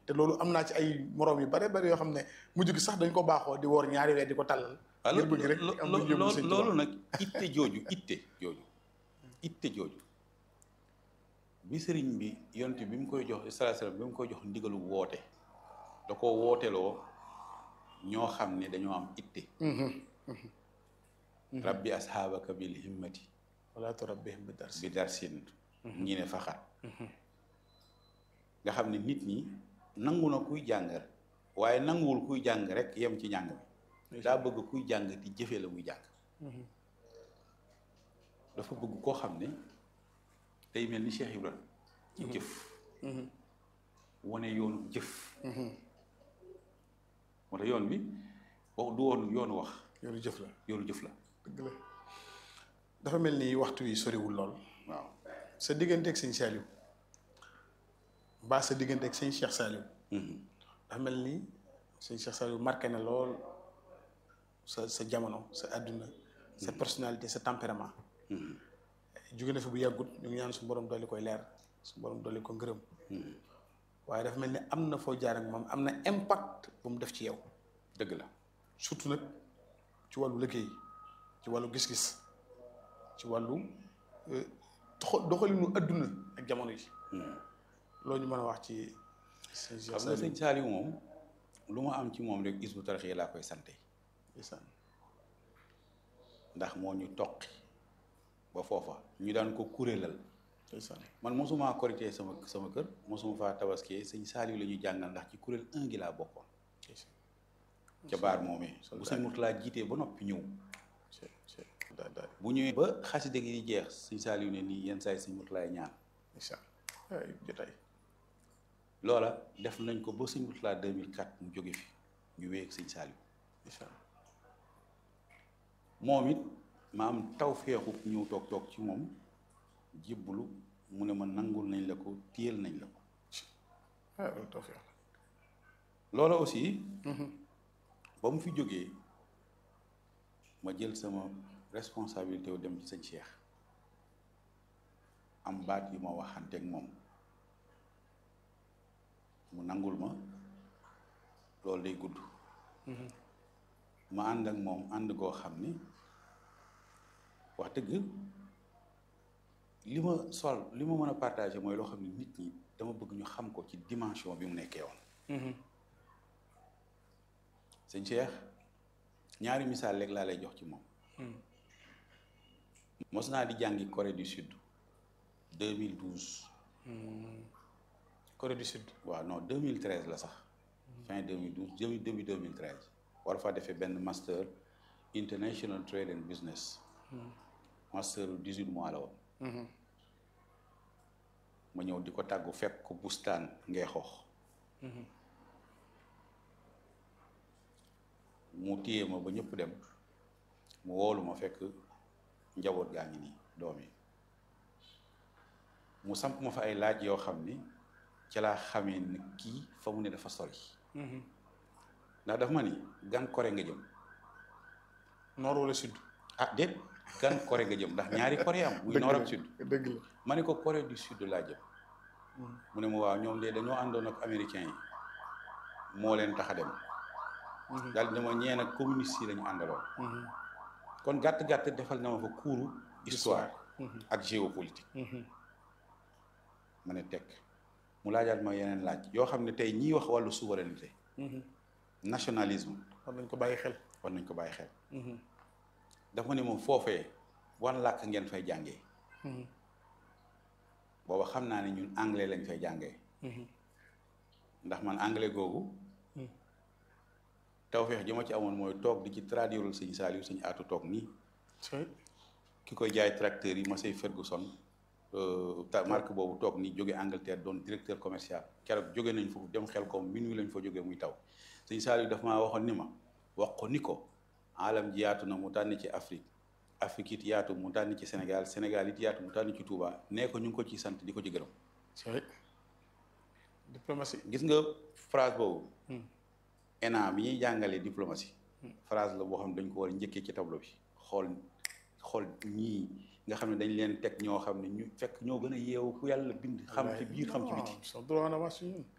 te loolu am naa ci ay moroom yu bare bare yoo xam ne mujj gi sax dañ ko baaxoo di woor ñaari weer di ko tàllal ngir bëgg rek am lu yóbbu sëñ loolu nag itte jooju itte jooju itte jooju bi sëriñ bi yonte bi mu koy jox sallallahu alayhi wasallam bi mu koy jox ndigalu woote da ko wooteloo ñoo xam ne dañoo am itte rabbi asxaabaka bil himmati wala turabbihim bi dars bi darsin ñi ne faxat nga xam ne nit ñi nangu na kuy jàng waaye nanguwul kuy jàng rek yem ci njàng mi daa bëgg kuy jàng di jëfee la muy jàng dafa bëgg koo xam ne day mel ni Cheikh Ibrahima ci jëf wane yoonu jëf moo tax yoon bi wax du woon yoonu wax yoonu jëf la yoonu jëf la dëgg la dafa mel ni waxtu wi soriwul lool waaw sa digganteeg sëñ Saliou mbaa sa digganteeg sëñ Cheikh Saliou dafa mel ni sëñ Cheikh Saliou marqué na lool sa sa jamono sa àdduna sa personnalité sa tempérament jóge na fi bu yàggut ñu ngi ñaan su borom dolli koy leer su borom dolli ko ngërëm waaye dafa mel ni am na foo jaar ak moom am na impact bu mu def ci yow dëgg la surtout nag ci wàllu liggéey ci wàllu gis-gis ci wàllu doxalinu adduna ak jamono yi loolu ñu mën a wax ci sëñ xam nga sëñ Saliou moom lu ma am ci moom rek Hizbut Tarqiyyah laa koy sante ndax moo ñu toqi ba foofa ñu daan ko kuréelal man mosuma korité sama sama kër mosuma faa tabaskee sëñ Saliou la ñuy jàngal ndax ci kuréel un gi laa bokkoon ca baar moomee bu sëñ Murtala jiitee ba noppi ñëw bu ñëwee ba xaside gi di jeex sëñ Saliou ne nii yenn saa yi sëñ Murtala ñaan jotaay loola def nañ ko ba sëñ Murtala 2004 mu jóge fi ñu wéy ak sëñ Saliou moom it ma am taw feexu ñëw toog toog ci moom jébbalu mu ne ma nangul nañ la ko téyel nañ la ko loola aussi ba mu fi jógee ma jël sama responsabilité wu dem ci sëñ Cheikh am baat yu ma waxanteeg moom mu nangul ma loolu day gudd ma ànd ak moom ànd goo xam ni wax dëgg li ma sol li ma mën a partagé mooy loo xam ne nit ñi dama bëgg ñu xam ko ci dimension bi mu nekkee woon sëñ Cheikh ñaari misaal léegi laa lay jox ci moom mos naa di jàngi Corée du Sud 2012 Corée du Sud waaw non 2013 la sax fin 2012 début début 2013 war fa defee benn master international trade and business master 18 mois la woon ma ñëw di ko tàggu fekk ko bustaan ngay xoox mu téye ma ba ñëpp dem mu woolu ma fekk njaboot gaa ngi nii doom yi mu samp ma fa ay laaj yoo xam ni ci laa xamee ni kii fa mu ne dafa sori ndax dafa ma ni gan Corée nga jëm nord wala sud ah déet gan Corée nga jëm ndax ñaari Corée am muy nord ak sud dëgg la ma ne ko Corée du sud laa jëm mu ne ma waaw ñoom de dañoo àndoon ak américains yi moo leen tax a dem daal dama ñee nag communiste yi lañu àndaloon kon gàtt-gàtt defal na ma fa kuuru histoire ak géopolitique ma ne teg mu laajaat ma yeneen laaj yoo xam ne tey ñiy wax wàllu souveraineté nationalisme war nañ ko bàyyi xel war nañ ko bàyyi xel dafa ne moom foofee wan làkk ngeen fay jàngee booba xam naa ne ñun anglais lañ fay jàngee ndax man anglais googu tawfeex ji ma ci amoon mooy toog di ci traduire sëñ Saliou sëñ aatu toog nii ki koy jaay tracteur yi Massey Ferguson ta marque boobu toog nii jóge Angleterre doon directeur commercial keroog jóge nañ foofu dem xel ko minuit lañ fa jógee muy taw sëñ Saliou daf maa waxoon ni ma wax ko ni ko alam ji yaatu na mu tànn ci Afrique Afrique it yaatu mu tànn ci Sénégal Sénégal it yaatu mu tànn ci Touba nee ko ñu ngi ko ci sant di ko ci gërëm diplomatie gis nga phrase boobu ENA bi ñuy jàngalee diplomatie phrase la boo xam ne dañ ko war a njëkkee ci tableau bi xool xool ñii nga xam ne dañ leen teg ñoo xam ne ñu fekk ñoo gën a yeewu ku yàlla bind xam ci biir xam ci biti son droit en avance ñun